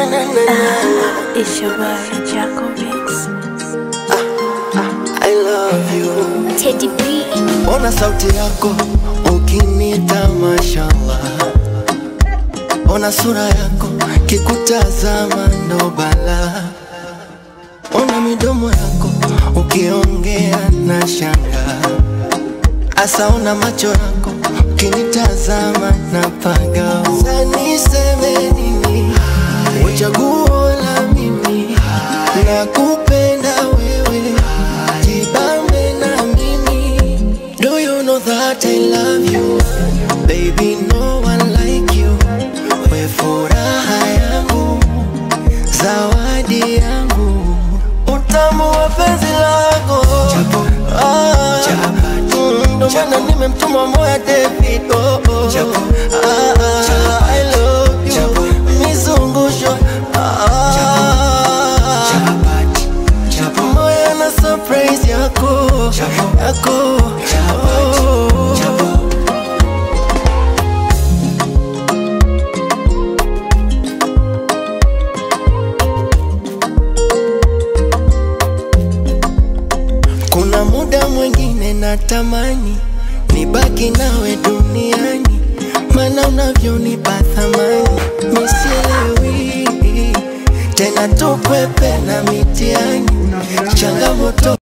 It's your boy, Jaco Mix. I love you. Teddy B. Ona sauti yako ukinita mashallah. Ona sura yako kikutazama ndo bala. Ona midomo yako ukiongea na shanga. Asa ona macho yako ukinitazama na paga. Sasa niseme nini? Uchaguo la mimi nakupenda wewe, jibambe na mimi. Do you know that I love you? Baby, no one like you. We furaha yangu, zawadi yangu, utamu wa penzi lako. Ah, mm, ndo maana nimemtuma moya David. Oh, oh. Ah, ah, I love you. Mizungusho. Ah, moyo na surprise yako yako oh. Kuna muda mwingine natamani nibaki nawe duniani, maana unavyonipa thamani misielewi tena, tukwepe na mitiani changamoto